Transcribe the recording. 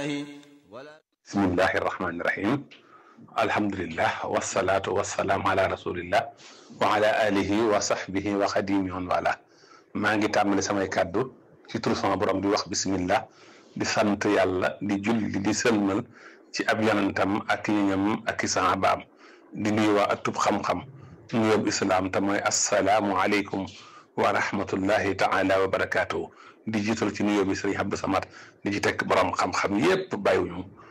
الله ولا bismillahi irrahmani irrahim alhamdulillah wasalaatu wasalaam ala rasulillah wa ala alihi wa sahbihi wa xadimi on wala maa ngi tàmbali samay kàddu ci tur sama borom di wax bismillah di sant yàlla di julli di sëlmal ci ab yonentam ak ñoñam ak i sahabaam di nuyu waa atub xam-xam nuyoob islaam te mooy assalaamu aleykum wa rahmatullahi taala wa barakaatuhu di jiital ci nuyoo bi sëriñ Abdou Samad di ci tekk borom xam-xam yépp bàyyiwuñu